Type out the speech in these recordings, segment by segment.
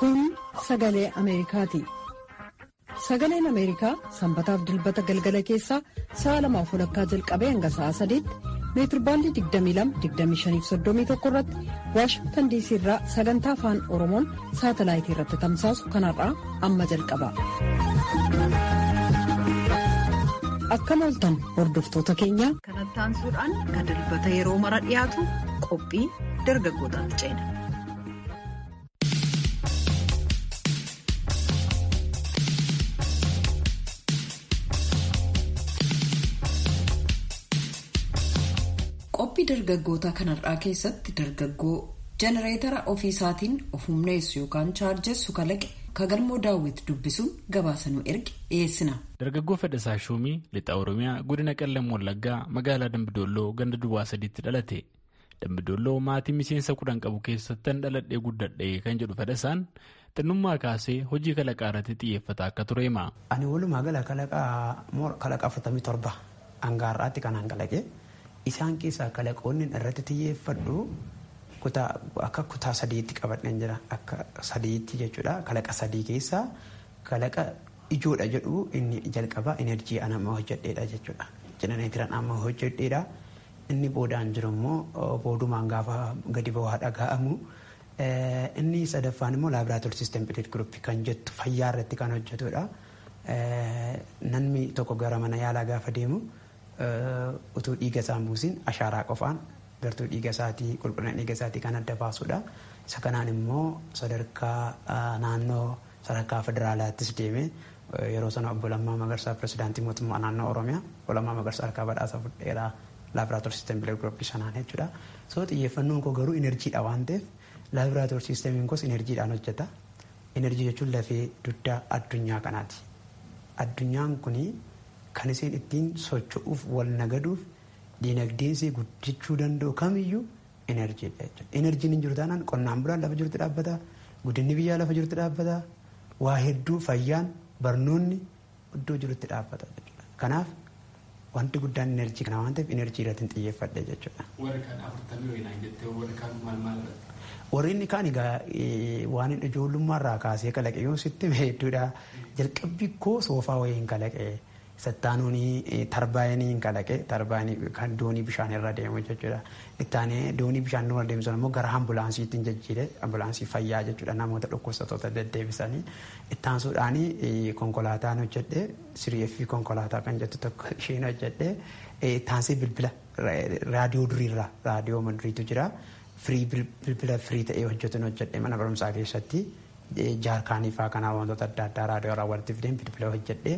Kun sagalee Ameerikaati. Sagaleen Ameerikaa sanbataaf dilbata galgala keessaa sa'a lamaaf walakkaa jalqabee hanga sa'a sadiitti meetirbaandii 22-25-31 irratti waashingtan diisii irraa sagantaa afaan oromoon saatalaayitii irratti tamsaasu kanarraa amma jalqaba. Akkam ooltan hordoftoota keenya. Kanatti aansuudhaan kan dilbata yeroo mara dhiyaatu qophii dargaggootaatti ceena. qophii dargaggoota kanarraa keessatti dargaggoo jenereetara ofiisaatiin of humneessu yookaan chaarjessu kalaqe kagalmoo daawwiti dubbisuun gabaasanuu erge dhiyeessina. dargaggoo fedhasaa shuumii lixa oromiyaa godina qellam wallaggaa magaalaa dambidolloo ganda duwwaa sadiitti dhalate dambidolloo maatii miseensa kudhan qabu keessattan dhaladhee guddadhee kan jedhu fedhasaan xinnummaa kaasee hojii kalaqaa irratti xiyyeeffata akka ture hima. ani walumaa gala kalaqa afurtamii torba hangaarraatti kanaan kalaqe. isaan keessaa kalaqoonni irratti xiyyeeffadhu akka kutaa sadiitti qabadhan jira akka sadiitti jechuudha kalaqa sadii keessaa kalaqa ijoodha jedhu inni jalqabaa enerjii an amma hojjedheedha jechuudha jenereetiran amma hojjedheedha inni boodaan jiru immoo boodumaan gaafa gadi bu'aa dhaga'amu inni sadaffaan immoo laabraatoor siistem pileet guruppii kan jettu fayyaa irratti kan hojjetudha namni tokko gara mana yaalaa gaafa deemu. utuu dhiiga isaa hin buusin ashaaraa qofaan gartuu dhiiga isaatii qulqullina dhiiga isaatii kan adda baasudha. Isa kanaan immoo sadarkaa naannoo sadarkaa federaalaattis deeme yeroo sana obbo Lammaa Magarsaa pirezidaantii mootummaa naannoo Oromiyaa obbo Lammaa Magarsaa harkaa badhaasa fudheeraa laabraatoor siistem bilee gurupii sanaan jechuudha. So xiyyeeffannoon koo garuu inerjiidha waan ta'eef laabraatoor siistemiin koos inerjiidhaan hojjeta. Inerjii jechuun lafee dugdaa addunyaa kanaati. Addunyaan kunii kan isheen ittiin socho'uuf wal nagaduuf diinagdeen ishee guddachuu danda'u kamiyyuu enerjiidha jechuudha. Enerjiin hin jiru taanaan qonnaan bulaan lafa jirutti dhaabbata, guddinni biyyaa lafa jirutti dhaabbata, waa hedduu fayyaan barnoonni iddoo jirutti dhaabbata jechuudha. Kanaaf wanti guddaan enerjii kana waan ta'eef enerjii irratti hin xiyyeeffadhe jechuudha. Warri kaan afurtamii wayinaan jettee warri kaan maal maal Warri inni kaan egaa waan ijoollummaarraa kaasee kalaqe yoo sitti hedduudha. Jalqabbii koo soofaa wayiin kalaqe. Sattaanuun tarbaayinii kalaqe tarbaayinii kan doonii bishaan irra deemu jechuudha. Ittaanee doonii bishaan irra deemsan immoo gara ambulaansiitti jijjiire ambulaansii fayyaa jechuudha namoota dhukkubsattoota deddeebisanii ittaansuudhaan konkolaataan hojjedhe siriifi konkolaataa kan jettu tokko isheen hojjedhe ittaansii bilbila raadiyoo duriirra raadiyoo maduriitu jira firii bilbila firii ta'ee hojjetuun hojjedhe mana barumsaa keessatti jaarkaanii fa'aa kanaa wantoota adda addaa raadiyoo irraa walitti fideen bilbila hojjedhe.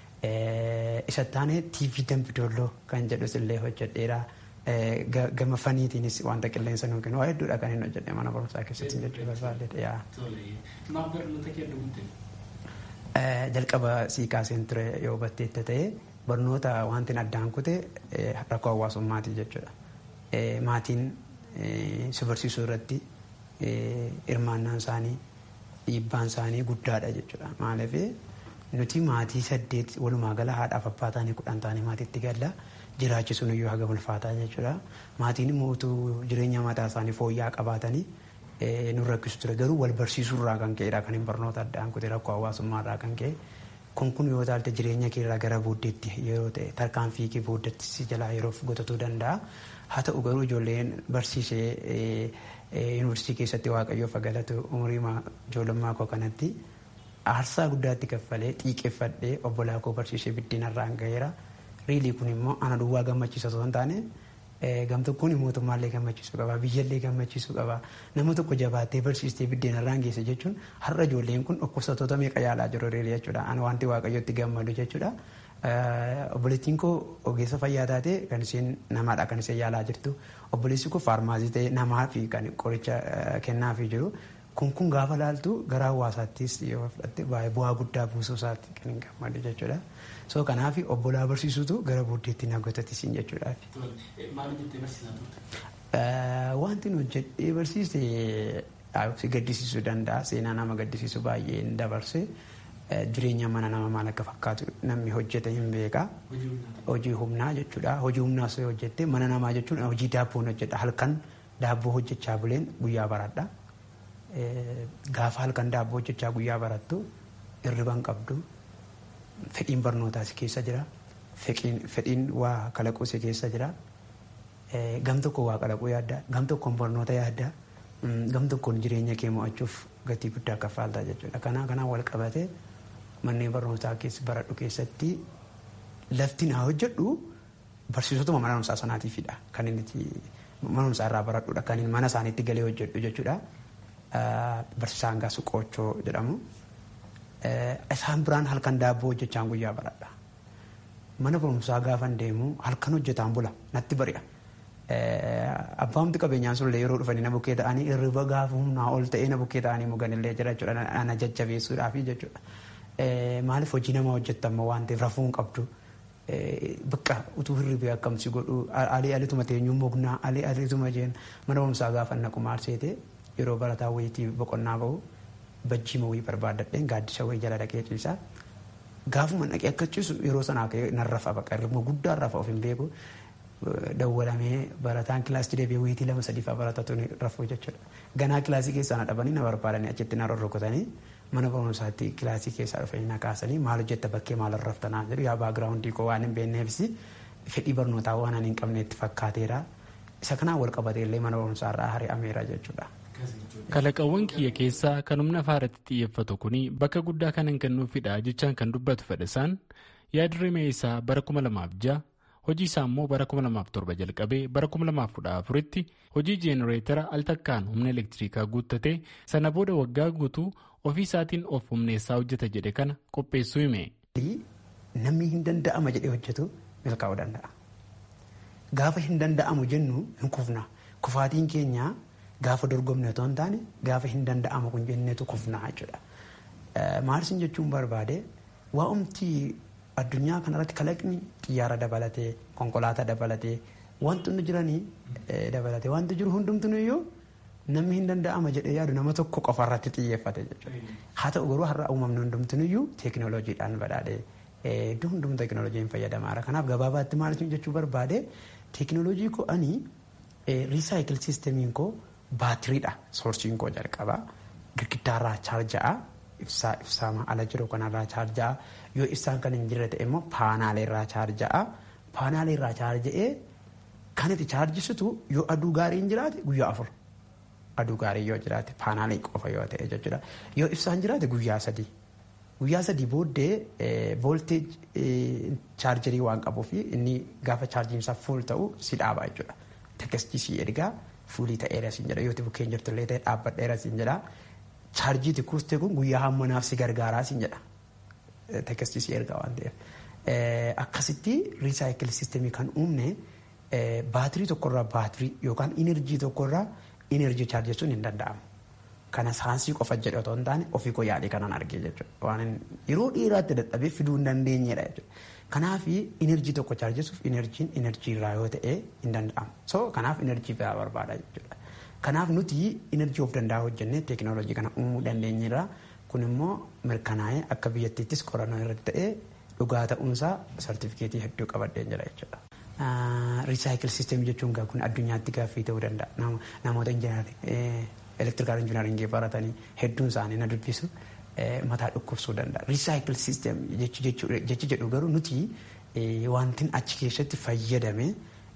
isa taane TV Dambidolloo kan jedhus illee hojjedheera. Gama faniitiinis wanta qilleensa nuuf kennu waa hedduudha kan inni hojjedhe mana barumsaa keessatti jechuu barbaadde. Maaf barnoota kennu Jalqaba sii kaaseen ture yoo hubatteetta ta'e barnoota wanti addaan kute rakkoo hawaasummaati jechuudha. Maatiin si barsiisuu irratti hirmaannaan isaanii dhiibbaan isaanii guddaadha jechuudha. Maaliif nuti maatii saddeet walumaa gala haadhaaf abbaa taanii kudhan taanii maatiitti galla jiraachisuun iyyuu haga ulfaataa jechuudha. Maatiin immoo utuu jireenya mataa isaanii fooyya'aa qabaatanii nu rakkisu ture garuu wal barsiisuurraa kan ka'edha kan hin barnoota addaan kute rakkoo hawaasummaarraa kan ka'e. Kun kun yoo taalte jireenya keerraa gara booddeetti yeroo ta'e tarkaanfii kee booddeetti si jalaa yeroof gotatuu danda'a. Haa ta'u garuu ijoolleen barsiisee yuunivarsiitii keessatti waaqayyoof galatu umurii ijoollummaa koo kanatti aarsaa guddaatti kaffalee xiiqeffadhee obbolaa koo barsiisee biddeenarraan gaheera. Riilii kun immoo ana duwwaa gammachiisa osoo hin taane gam tokkoon mootummaallee gammachiisuu qaba biyyallee gammachiisuu qaba nama tokko jabaattee barsiistee biddeenarraan geesse jechuun har'a ijoolleen kun dhukkubsattoota meeqa yaalaa jiru riilii jechuudha. Ana wanti waaqayyotti gammadu jechuudha. Obboleettiin koo ogeessa fayyaa taate kan isheen namaadha kan isheen yaalaa jirtu. Obboleessi koo faarmaasii ta'e namaa fi kan qoricha kennaafii jiru. kun kun gaafa laaltu gara hawaasaattis yoo fudhatte baay'ee bu'aa guddaa buusuu isaatti kan hin gammadu jechuudha. So kanaaf obbolaa barsiisutu gara booddeetti na gotatisiin jechuudha. Maal jettee barsiisaa turte? Wanti nu hojjedhee barsiise si gaddisiisuu danda'a. Seenaa nama gaddisiisu baay'ee hin dabarse. Jireenya mana nama maal akka fakkaatu namni hojjete hin beeka. Hojii humnaa jechuudha. Hojii humnaa osoo hojjette mana namaa jechuun hojii daabboon hojjedha. Halkan daabboo hojjechaa buleen guyyaa baradha. gaafa halkan daabboo hojjechaa guyyaa barattu hirriban qabdu fedhiin barnootaa si keessa jira fedhiin waa kalaquu si keessa jira gam tokko waa kalaquu yaadda gam tokkoon barnoota yaadda gam tokkoon jireenya kee mo'achuuf gatii guddaa kaffaaltaa jechuudha kanaa kanaan wal qabate manneen barnootaa keessa baradhu keessatti lafti naa hojjedhu barsiisotuma mana barumsaa sanaatiifidha kan inni mana barumsaa irraa baradhudha kan inni mana isaaniitti galee hojjedhu jechuudha barsiisaa hangaa suqoochoo jedhamu isaan biraan halkan daabboo hojjechaan guyyaa baradha mana barumsaa gaafan deemu halkan hojjetaan bula natti bari'a. Abbaamti qabeenyaan sunillee yeroo dhufanii na bukkee ta'anii hirriba gaafa humnaa ol ta'ee na bukkee ta'anii muganillee jira jechuudha ana jajjabeessuudhaaf jechuudha. Maaliif hojii nama hojjettamma waan ta'eef rafuu hin qabdu. Bakka utuu hirribee akkamsi godhu alii alituma teenyuun mognaa alii alituma jeen mana barumsaa gaafa naqu maarseete yeroo barataa wayitii boqonnaa bahu bajjii mawii barbaadadheen gaaddisa wayii jala dhaqee ciisaa. Gaafuma dhaqee akka ciisu yeroo sanaa ka'ee nan rafa bakka hirribuma guddaan rafa of hin beeku. Dawwalamee barataan kilaasii deebi'ee wayitii lama sadii fa'aa baratatu rafuu jechuudha. Ganaa kilaasii keessaa na dhabanii na barbaadanii achitti na rorrokotanii mana barumsaatti kilaasii keessaa dhufanii na kaasanii maal hojjetta bakkee maal raftanaa jedhu yaa baagiraawundii koo waan hin beekneefis fedhii barnootaa waan ani hin qabne itti fakkaateera. Isa kanaan wal qabatee illee mana barumsaa irraa hari'ameera jechuudha. Kalaqawwan kiyya keessaa kan humna faaratti xiyyeeffatu kuni bakka guddaa kan hin kennuufidha jechaan kan dubbatu fedhasaan yaadrimee isaa bara kuma lamaaf ja'a hojii isaa immoo bara 2007 jalqabee bara 2014tti hojii jeenereetara al takkaan humna elektirikaa guuttate sana booda waggaa guutuu ofii isaatiin of humneessaa hojjeta jedhe kana qopheessuu hime. Namni hin danda'ama jedhee hojjetu milkaa'uu danda'a. Gaafa hin danda'amu jennu hin kufna. Kufaatiin keenya gaafa dorgomne otoo hin taane gaafa hin danda'amu kun jenneetu kufna jechuudha. Maarsin jechuun barbaade waa'umti addunyaa kanarratti kalaqni xiyyaara dabalatee konkolaataa dabalatee wantoonni jiranii dabalatee wanti jiru hundumtuu iyyuu namni hin danda'ama jedhee yaadu nama tokko qofarratti xiyyeeffate jechuudha. Haa ta'u garuu har'a uumamni hundumtuu iyyuu teekinooloojiidhaan badhaadhee iddoo hundumtuu teekinooloojiin fayyadamaadha. Kanaaf gabaabaatti maal jechuu barbaade teekinooloojii koo ani riisaayikil siistemiin koo baatiriidha soorsiin koo jalqabaa girgiddaarraa chaarja'a ibsaa ibsaamaa ala jiru kanarraa chaarja'a yoo ibsaan kan hin jirre ta'e immoo paanaaleerraa chaarja'a paanaaleerraa chaarja'ee kan itti chaarjisitu yoo aduu gaarii hin jiraate guyyaa afur aduu gaarii yoo jiraate paanaalee qofa yoo ta'e jechuudha yoo ibsaan jiraate guyyaa sadii guyyaa sadii booddee voolteej chaarjarii waan qabuuf inni gaafa chaarjiinsaa fuul ta'u si dhaaba jechuudha tekkestii si ergaa fuulii ta'eera siin jedha yoo bukkeen jirtullee ta'e dhaabbadheera siin jedha chaarjii tikkuustee kun guyyaa hammanaaf si gargaaraa siin jedha. tekkestii si ergaa waan ta'eef akkasitti riisaayikil siistemii kan uumne baatirii tokkorraa baatirii yookaan inerjii tokkorraa inerjii chaarjessuun hin danda'amu. Kana saansii qofa jedhe otoo hin taane ofii koo yaadee kanan argee jechuudha. Waan yeroo dheeraatti dadhabee fiduu hin dandeenyedha jechuudha. Kanaaf inerjii tokko chaarjessuuf inerjiin inerjii irraa yoo ta'e hin danda'amu. So kanaaf inerjii biraa barbaada jechuudha. Kanaaf nuti inerjii of danda'a hojjennee teekinooloojii kana uumuu dandeenyerra. kun immoo mirkanaa'ee akka biyyattiittis qorannoo irratti ta'ee dhugaa ta'uunsaa sartifikeetii hedduu qabadheen jira jechuudha. Riisaayikil siisteemii jechuun kun addunyaatti gaaffii ta'uu danda'a. Namoota elektirikaal injinaringii baratanii hedduun isaanii na dubbisu mataa dhukkubsuu danda'a. Riisaayikil siisteemii jechi jedhu garuu nuti wantin achi keessatti fayyadame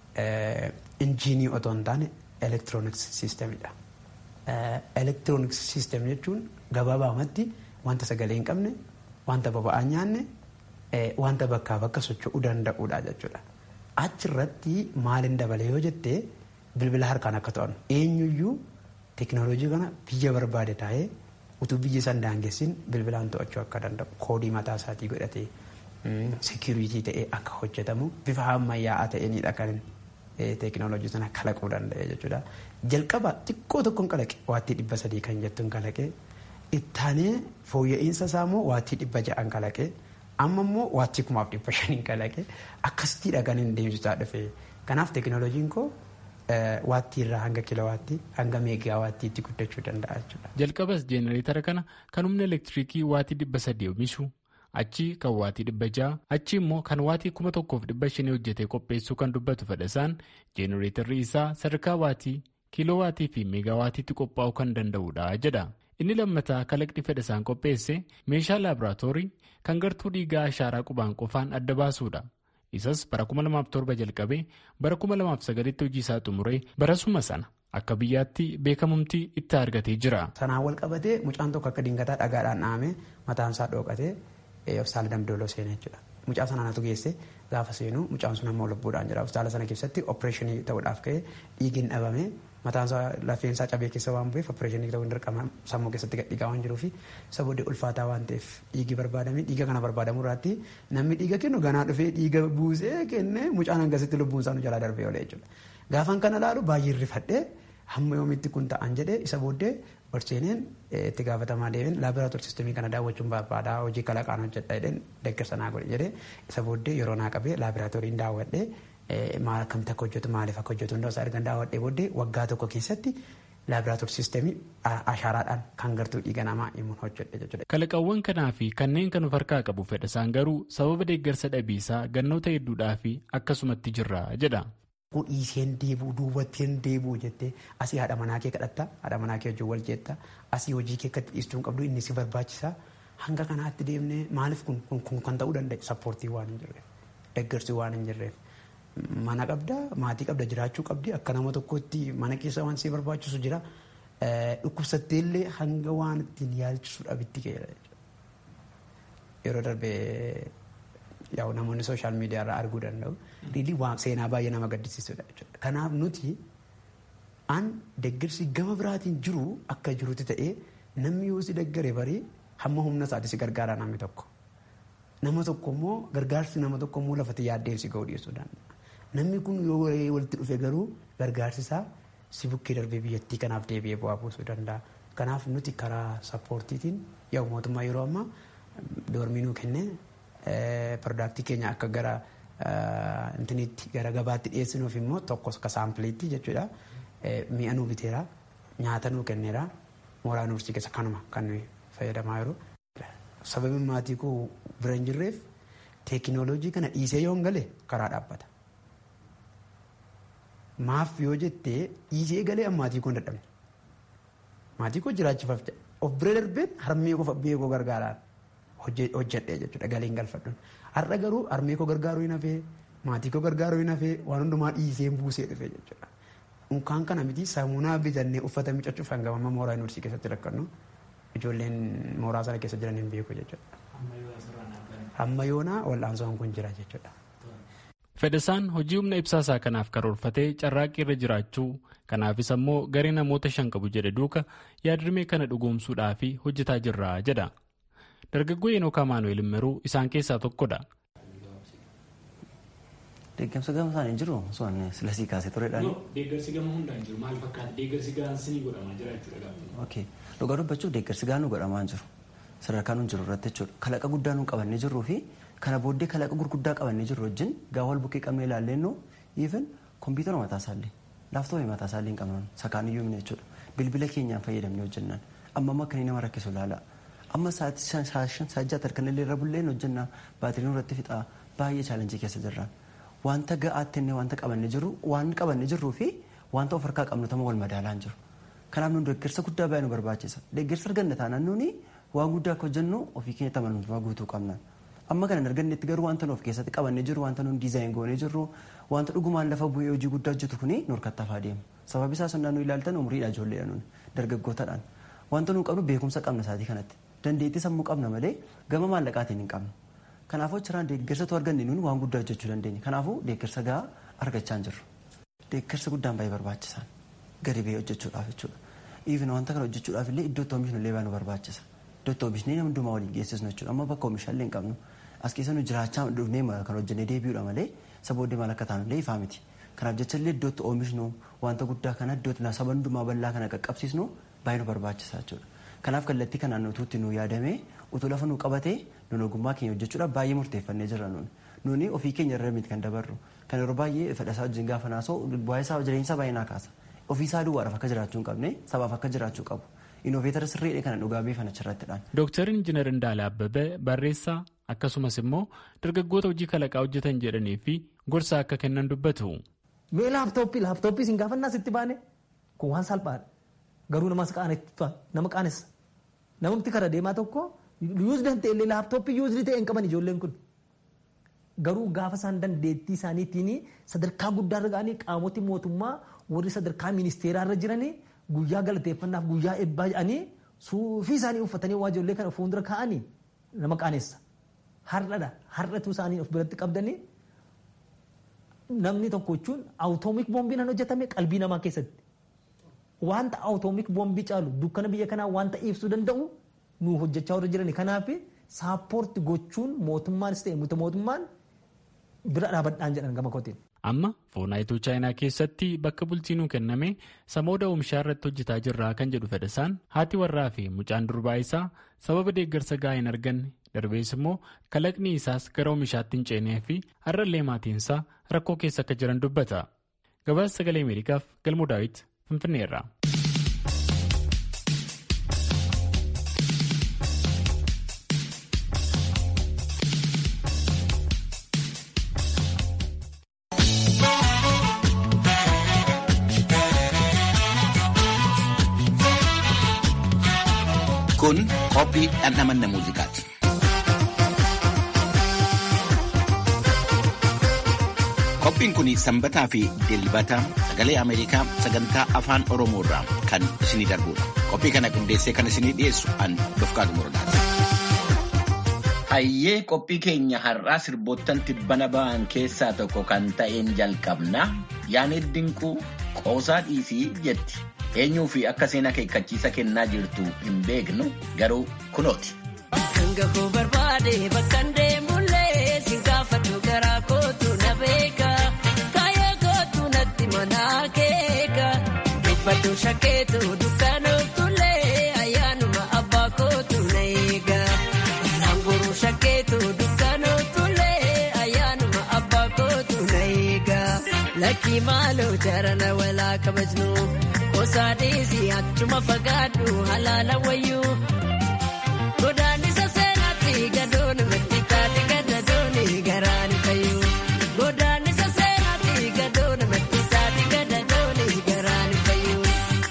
injiinii otoo hin taane elektirooniks siisteemidha. Elektirooniks siisteem jechuun gabaabaamatti wanta sagalee hin qabne wanta boba'aa nyaanne wanta bakkaa bakka socho'uu danda'uudha jechuudha. Achirratti maalin dabale yoo jette bilbila harkaan akka to'annu eenyuyyuu teekinooloojii kana biyya barbaade taa'ee utuu biyya san daangessin bilbilaan to'achuu akka danda'u koodii mataa isaatii godhatee seekiriitii ta'ee akka hojjetamu bifa ammayyaa'aa ta'eenidha kan teekinooloojii sana kalaquu danda'e jechuudha. Jalqaba xiqqoo tokkoon kalaqe waattii dhibba sadii kan jettuun kalaqe ittaanee fooyya'insa isaa immoo waattii dhibba ja'an kalaqe amma immoo waattii kumaaf dhibba shaniin kalaqe akkasittiidha kan inni deemsisaa dhufe. Kanaaf teekinooloojiin koo waattii irraa hanga kilowaattii hanga meegaa waattiitti guddachuu danda'a jechuudha. Jalqabas jeenereetara kana kan humna elektiriikii waatii dhibba sadii oomishu achi kan waatii dhibba ja'a achi immoo kan waatii kuma tokkoof dhibba shanii hojjetee qopheessuu kan dubbatu fedhasaan jeenereetarri isaa sadarkaa waatii kiiloowaatii fi meegaawaatiitti qophaa'uu kan danda'udha jedha. Inni lammataa kalaqni fedhasaan qopheesse meeshaa laaboraatoorii kan gartuu dhiigaa ashaaraa qubaan qofaan adda baasuudha. Isas bara 2007 jalqabee bara 2009tti hojii isaa xumuree barasuma sana akka biyyaatti beekamumti itti argatee jira. Sanaan wal qabatee mucaan tokko akka dingataa dhagaadhaan dhahamee mataan isaa dhookatee hospitaala damdooloo seenee jechuudha. Mucaa sanaanatu geesse gaafa seenu mucaan sun ammoo lubbuudhaan jira. Hospitaala sana keessatti opereeshinii ta'uudhaaf ka'ee dhiigni dhabame mataan isaa lafeen isaa cabee keessa waan bu'eef opereeshinii ta'uu hin dirqama sammuu keessatti gadhiigaa waan jiruuf isa booddee ulfaataa waan ta'eef dhiigi barbaadame dhiiga kana barbaadamu irraatti namni dhiiga kennu ganaa dhufee dhiiga buusee kennee mucaan hangasitti lubbuun isaa nu jalaa darbee oolee jechuudha. Gaafan kana laalu baay'ee rifadhee hamma yoomitti kun ta'an jedhee isa booddee Orseeneen itti gaafatamaa deebiin laaboraatoorii sistemii kana daawwachuun barbaadaa hojii kalaqaan hojjedha jedheen deeggarsa naa godhe jedhee isa booddee yeroo naa qabee laaboraatooriin daawwadhee maal akkamitti akka hojjetu maaliif akka hojjetu hundaa isaa ergan daawwadhee booddee waggaa tokko keessatti laaboraatoorii sistemii ashaaraadhaan kan gartuu dhiiga namaa himuun hojjedhe jechuudha. Kalaqawwan kanaa fi kanneen kan of harkaa qabu fedhasaan garuu sababa deeggarsa dhabiisaa gannoota hedduudhaa fi akkasumatti jirra jedha. Kun dhiiseen deebuu duubatteen deebuu jettee asii haadha manaa kee kadhatta haadha manaa kee wajjin wal jeetta asii hojii kee akkatti dhiistuu qabdu inni si barbaachisa hanga kanaatti deemnee maaliif kun kun kan ta'uu danda'a sappoortii waan hin jirreef deeggarsi waan hin jirreef mana qabda maatii qabda jiraachuu qabdi akka nama tokkotti mana keessa waan si barbaachisu jira dhukkubsatteellee hanga waan ittiin yaalchisu dhabitti ga'eera yeroo darbee yaa'u namoonni sooshaal miidiyaa irraa arguu danda'u. Riilii waan seenaa baay'ee nama gaddisiisudha jechuudha. Kanaaf nuti an deeggarsi gama biraatiin jiru akka jirutti ta'ee namni yoo si deeggare barii hamma humna isaati si gargaara namni tokko. Nama tokko immoo gargaarsi nama tokko immoo lafatti yaaddee si ga'u dhiyeessuu danda'a. Namni kun yoo walitti dhufe garuu gargaarsi isaa si bukkee darbee biyyattii kanaaf deebi'ee bu'aa buusuu danda'a. Kanaaf nuti karaa sappoortiitiin yaa'u mootummaa yeroo ammaa doormii nuu kennee piroodaaktii keenya akka gara intinitti gara gabaatti dhiyeessinuuf immoo tokkos akka saampileetti jechuudha. Mi'a nuu biteera nyaata nuu kenneera mooraa yuunivarsiitii keessa kanuma kan nuyi fayyadamaa jiru. Sababiin maatii koo bira hin jirreef teekinooloojii kana dhiisee yoo hin gale karaa dhaabbata. Maaf yoo jettee dhiisee galee maatii koo hin dadhabne. Maatii koo jiraachifaaf of bira darbeen harmee koo fabbee koo gargaaraan hojjedhee jechuudha galiin galfadhuun. Har'a garuu harmee koo gargaaruu hin hafee maatii koo gargaaruu hin hafee waan hundumaa dhiisee buusee dhufe jechuudha. Unkaan kana miti saamunaa bitannee uffata miiccachuuf hanga amma mooraa yuunivarsiitii keessatti rakkannu ijoolleen mooraa sana keessa jiran hin beeku jechuudha. Amma yoonaa wal'aansoon kun jira jechuudha. Fedhasaan hojii humna ibsaasaa kanaaf karoorfatee carraaqqii irra jiraachuu kanaafis ammoo garee namoota shan qabu jedhe duuka yaadrimee kana dhugoomsuudhaaf hojjetaa jirra jedha. Dargaggoo Eenookaa Maanuweel Immeruu isaan keessaa tokkodha. Deeggarsa gama isaanii jiru osoo silasii kaasee turedhaan. Deeggarsi gama hundaan jiru maal fakkaata? Deeggarsi gahaan sinii godhamaa jira jechuudha. Ok dhugaa dubbachuuf deeggarsi gahaan nu godhamaa jiru sadarkaa nu jiru irratti jechuudha kalaqa guddaa nu qabannee jirruu fi kana booddee kalaqa gurguddaa qabannee jirru wajjin gaa wal bukkee qabnee ilaalleennoo even kompiitara mataa isaallee laaftoopii mataa isaallee hin qabnan sakaan iyyuu himne jechuudha bilbila keenyaan fayyadamnee hojjennaan amma amma akkanii nama rakkisu ilaala amma sa'aatii shan shan sajjaa tarkanillee irra bulleen hojjennaa baatiriin irratti fixaa baay'ee chaalenjii keessa jirra wanta ga'aatti inni wanta qabannee jirru waan qabannee jirruu fi wanta of harkaa qabnu tama wal madaalaa hin jiru kanaaf nun deeggarsa guddaa baay'ee nu barbaachisa deeggarsa arganna taanaan nuni waan guddaa akka hojjennu ofii keenya tamanummaa guutuu qabna amma kana argannetti garuu wanta nu of keessatti qabannee jirru wanta nun diizaayin goonee jirru wanta dhugumaan lafa bu'ee hojii guddaa hojjetu kuni nu harkattafaa deemu sababi isaa sonnaa nu ilaaltan umriidha ijoolleedha nun dargaggootadhaan wanta nu qabnu beekumsa qabna isaatii kanatti dandeettii sammuu qabna malee gama maallaqaatiin hin qabnu kanaafuu achirraan deeggarsatu arganne nuuni waan guddaa hojjechuu dandeenya kanaafuu deeggarsa gahaa argachaa hin jirru deeggarsa guddaan baay'ee barbaachisaan gadi ba'ee hojjechuudhaaf jechuudha even wanta kana hojjechuudhaaf illee iddootti oomishnu illee baay'ee nu barbaachisa iddootti oomishnee nama hundumaa waliin geessisnu jechuudha amma bakka oomishaallee hin qabnu as keessa nu jiraachaa dhufnee kan hojjennee deebi'uudha malee sabooddee maal akka taanu illee ifaa miti kanaaf jecha illee iddootti oomishnu wanta guddaa kana iddootti saba hundumaa bal'aa kana qaqqabsiisnu baay'ee nu barbaachisa jechuudha kanaaf kallattii kanaan utuutti nu yaadamee utuu lafa nu qabatee nun ogummaa keenya hojjechuudhaaf baay'ee murteeffannee jirra nuuni nuuni ofii keenya irra miti kan dabarru kan yeroo baay'ee fedhasaa wajjin gaafa naasoo waa'ee isaa jireenya baay'ee naa kaasa ofii isaa duwwaadhaaf akka jiraachuu hin qabne sabaaf akka jiraachuu qabu inooveetara sirriidha kana dhugaa beefan achirrattidhaan. Dooktar Injiinar Indaala Abbabee barreessaa akkasumas immoo dargaggoota hojii kalaqaa hojjetan jedhanii fi gorsa akka kennan dubbatu. Mee laaptooppii laaptooppii siin gaafannaa sitti baane kun waan salphaadha garuu namas qaaneffatu nama qaanessa namatti kara deemaa tokko yuuzdi ta'e illee laaptooppii yuuzdi ta'e hin qaban ijoolleen kun garuu gaafa isaan dandeettii isaaniitiin sadarkaa guddaarra ga'anii qaamoti mootummaa warri sadarkaa ministeeraarra jiranii guyyaa galateeffannaaf guyyaa eebbaa jedhanii suufii isaanii uffatanii waa ijoollee kana fuuldura kaa'anii nama qaanessa. Har'adha har'atu isaanii of biratti qabdanii namni tokko jechuun awutoomik boombiin hojjetame qalbii namaa keessatti. Wanta awutoomik boombii caalu dukkana biyya kanaa wanta ibsuu danda'u nu hojjechaa warra jirani kanaaf saappoorti gochuun mootummaanis ta'e miti mootummaan bira dhaabadhaan jedhan gama kootiin. Amma foonaayituu chaayinaa keessatti bakka bulchiinuu kenname samooda oomishaa irratti hojjetaa jirraa kan jedhu fedhasaan haati warraa fi mucaan durbaa isaa sababa deeggarsa gahaa hin arganne darbees immoo kalaqni isaas gara oomishaatti hin ceenee fi har'allee maatiinsaa rakkoo keessa akka jiran dubbata. Gabaasa sagalee Ameerikaaf galmoo daawit Finfinneerra. Kun qophii dhandhamanna muuziqaati. Qophiin kun sanbataa fi dilbata sagalee Ameerikaa sagantaa afaan Oromoo irraa kan isinii darbudha. Qophii kana qindeessee kan isinii dhiyeessu an Dofqaadu Muradaati. Hayyee qophii keenya har'aa sirboottan tibbana ba'an keessaa tokko kan ta'een jalqabna. Yaaneet Dinquu qoosaa dhiisii jetti. eenyuu fi akka seenaa akeekkachiisa kennaa jirtu hin beeknu garuu kunooti. Hanga koo barbaade bakka deemullee si gaafatu garaa kootu na beeka. Kaayee kootu natti mana keeka. Dhibbatu shakkeetu dukkaanootullee ayyaanuma abbaa kootu na eega. Naanguruu shakkeetu dukkaanootullee ayyaanuma abbaa kootu na eega. Lakkii maaloo jarana walaa kabajnu. Osaadhiisi achuma fagaadhu halaala wayyuu. Godaannisa seenaatti gadoon matti taate gadadooni garaan fayyuu. Godaannisa seenaatti gadoon matti taate gadadooni garaan fayyuu.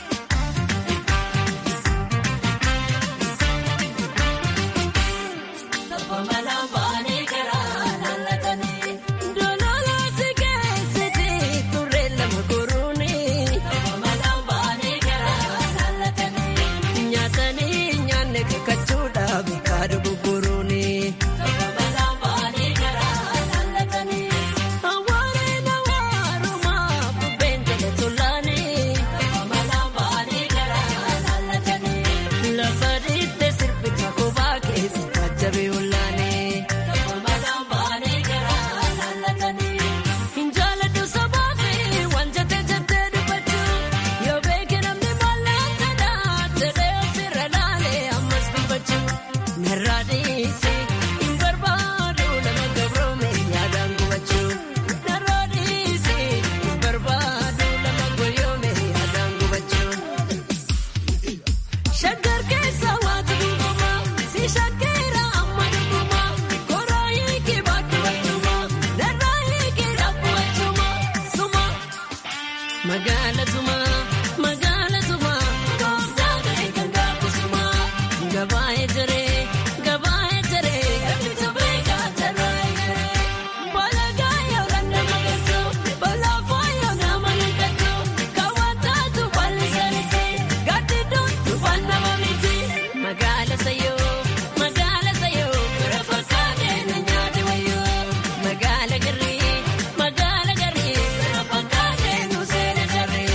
Tapha malaan baanee garaa laallatanii. Dololaa si keessatti turre lama goruuni. Tapha malaan baanee garaa laallatanii. Nyaatanii nyaanne kakkachuudhaaf kaadhu gurguruuni. Tapha malaan baanee garaa laallatanii. Hawaareen hawaarumaa bubbeen jala tolaanii. Tapha malaan baanee garaa laallatanii. Lafa dhiitte sirbita kophaa keessa jajjabee olaanee. Tapha malaan baanee garaa laallatanii. Hin jaaladhu sabaa fi waan jettee jettee dubbachuu. Yoo beeke namni mallattadhaa jedhee ofirra laalee ammas dubbachuu. Narraa dhiisi hin barbaadu nama gabroome yaadaan gubachuu. Narraa dhiisi hin barbaadu nama goyoome yaadaan gubachuu. Shaggar keessa waatu dhuguma si shaggeera amma dhuguma koraa hiikee baatu wajjuma narraa hiikee dhaabbu wajjuma suma magaala suma magaala suma kooftaa ta'e kan gaafu suma gabaa'ee jiree gabaa'ee jiree eebbisa beekaa jarraa eegalee balagaa yoo dandama geessu balaafaa yoo nama naqatu kaawwataatu bal'isanitti gaddiidduutu fannama miti magaala sayoo magaala sayoo bira fakkaatee na nyaate wayyoo magaala garrii magaala garrii bira fakkaatee nu seena jarree.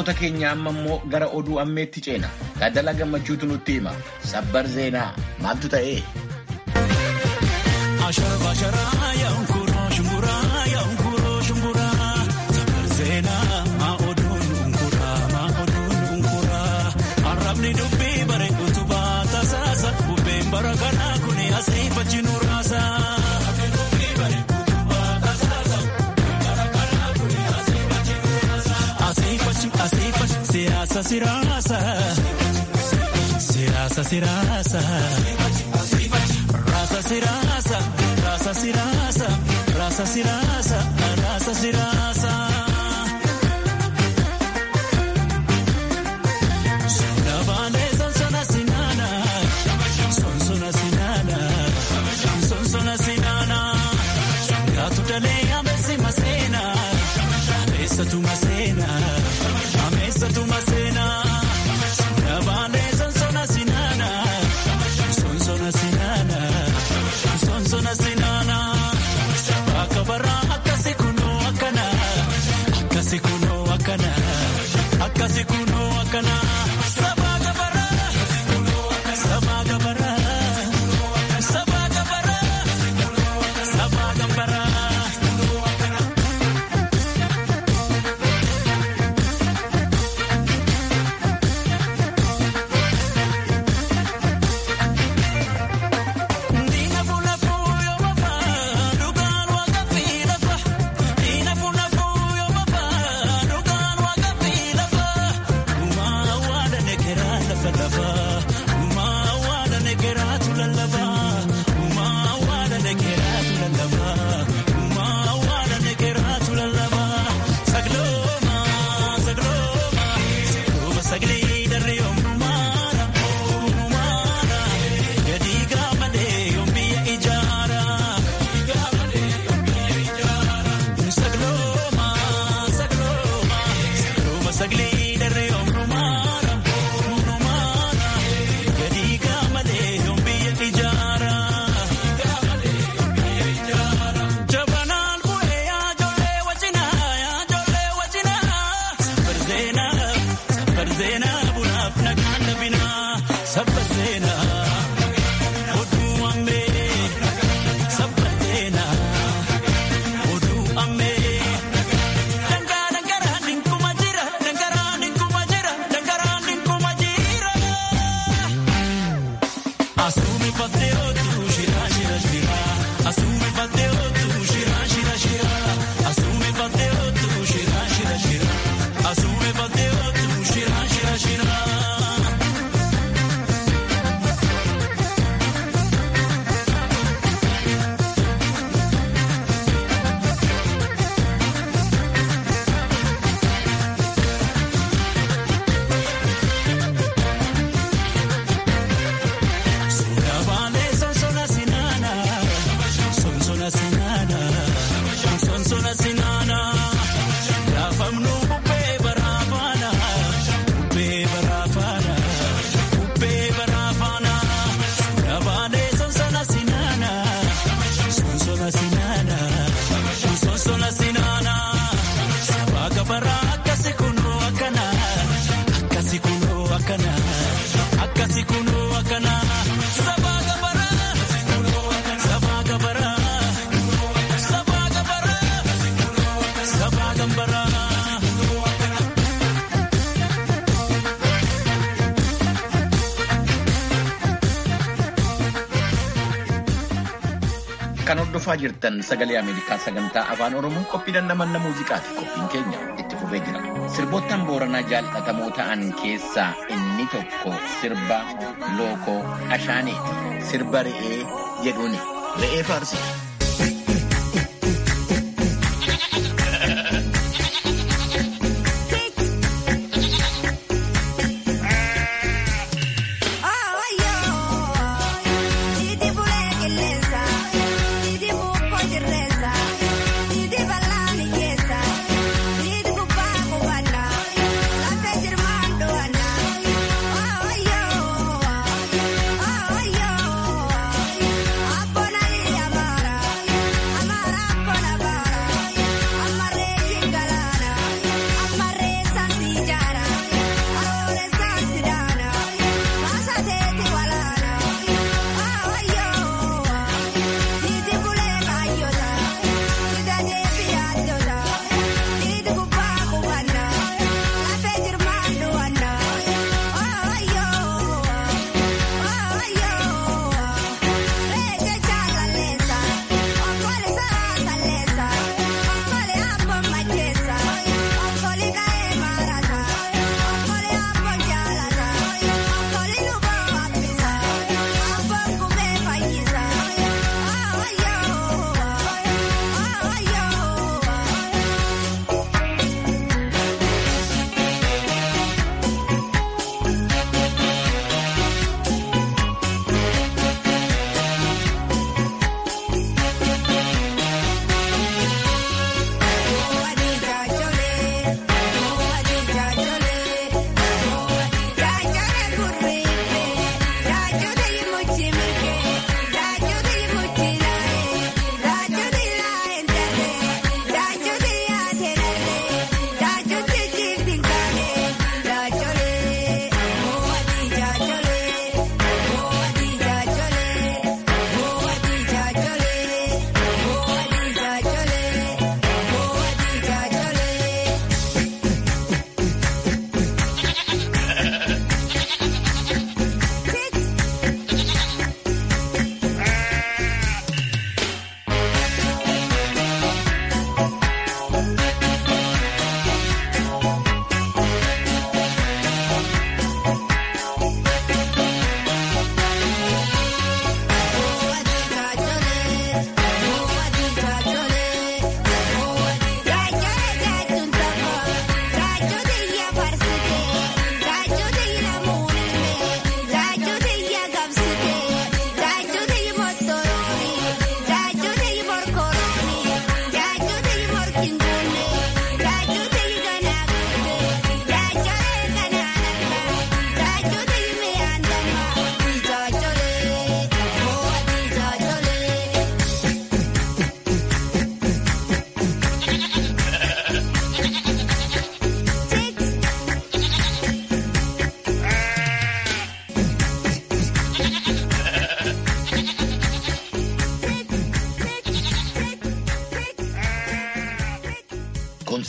Dhaggeeffattoota keenya amma immoo gara oduu ammeetti ceena. Taaddalaa Gammachuutu nutti hima. Sabbar Zeenaa maaltu ta'ee? Siyaasa siraasa siyaasa siraasa raasa siraasa raasa siraasa raasa siraasa raasa siraasa. Sona baanee sonsona sinaana sonsona sinaana sonsona sinaana yaatu dalee ameesi maseena ameessatu maseena. Ameessatu maseena nabaanee sonsona sinaana sonsona sinaana sonsona sinaana akka baraa akkasi kunoo akkana akkasi kunoo akkana akkasi kunoo akkana sabaa gabaraa sabaa gabaraa sabaa gabaraa sabaa gabaraa. Kan hordofaa jirtan sagalee Ameerikaa sagantaa afaan Oromoo qophii dandamanna muuziqaati. Qophiin keenya itti fufee jira. Sirboottan booranaa jaallatamoo ta'an keessaa inni tokko sirba lookoo ashaaneeti. Sirba re'ee jedhuuni. Re'ee faarsi. Abona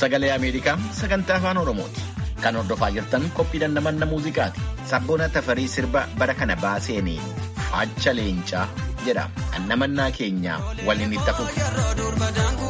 sagalee Ameerikaa sagantaa afaan Oromooti. Kan hordofaa jirtan qophii dandamanna muuziqaati. Sabboona tafarii sirba bara kana baaseenii Faacha Leencaa jedhama. Annamannaa keenya waliin itti hafuuf.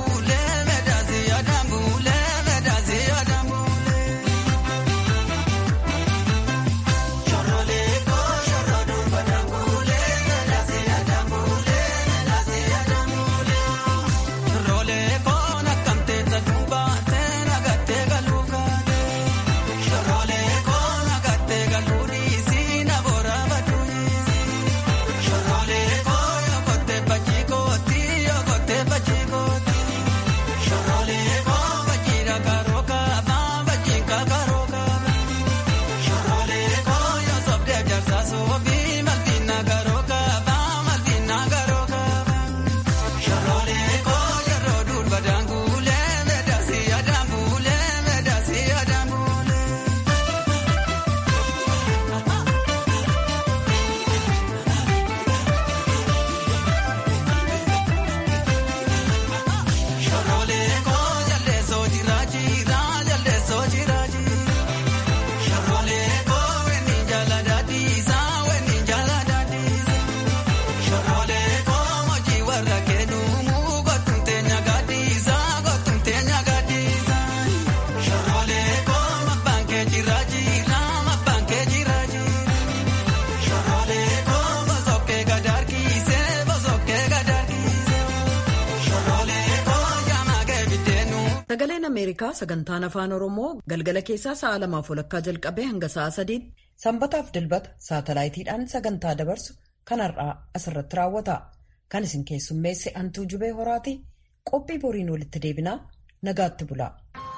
Sagaleen Ameerikaa sagantaan afaan Oromoo galgala keessaa sa'a lamaaf walakkaa jalqabee hanga sa'a sadiitti sanbataaf dilbata saatalaayitiidhaan sagantaa dabarsu kan har'aa asirratti raawwata. Kan isin keessummeesse Antuu Jubee Horaati qophii boriin walitti deebinaa nagaatti bula.